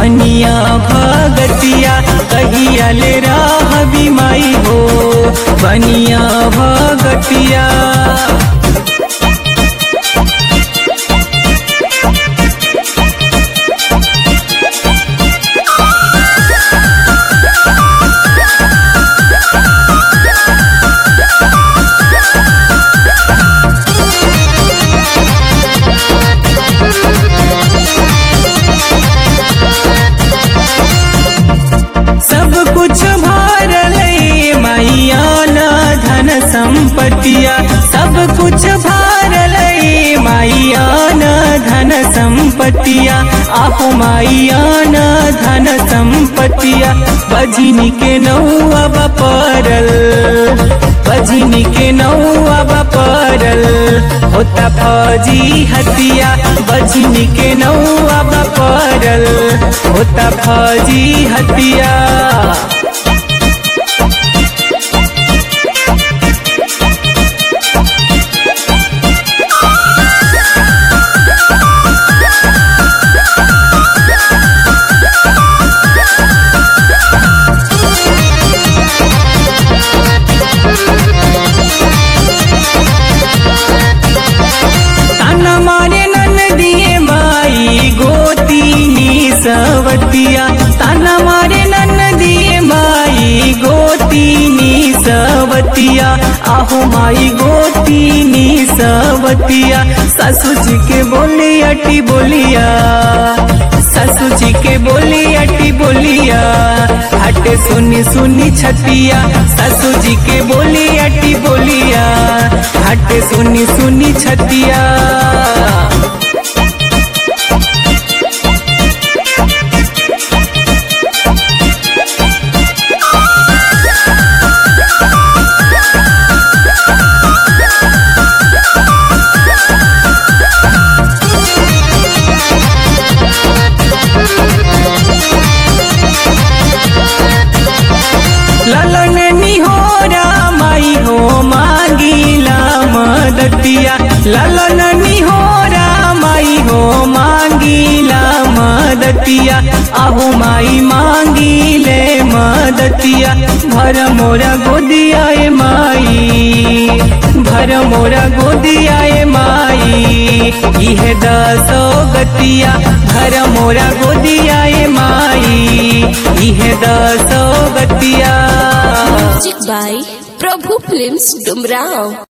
बनिया भगतिया कहिया ले राह बिमाई हो बनिया भगतिया सब कुछ भरल मैया न धन संपत्तिया सब कुछ भरल मैया न धन संपत्तिया आहो मैया न धन संपत्तिया बजनी के नौआ परल बजनी के नौआ परल होता फौजी हतिया बजनी के नौआ परल होता फौजी हतिया ताना मारे नन दिए माई गोतीनी सवतिया ताना मारे नन दिए माई गोतीनी सवतिया आहो माई गोतीनी सवतिया ससुर जी के बोली अटी बोलिया ससुर जी के बोली अटी बोलिया हटे सुनी सुनी छतिया ससुर जी के बोली अटी बोलिया हटे सुनी सुनी छतिया ललन निहोरा माई हो मांगीला मदतिया ललन निहोरा माई हो मांगीला मदतिया आहो माई मांगीले मदतिया भर मोरा गोदिया ए माई भर मोरा गोदिया ए माई इहे दसो गतिया भर मोरा गोदिया ए माई इहे दसो गतिया Music by Prabhu Films Dumrao.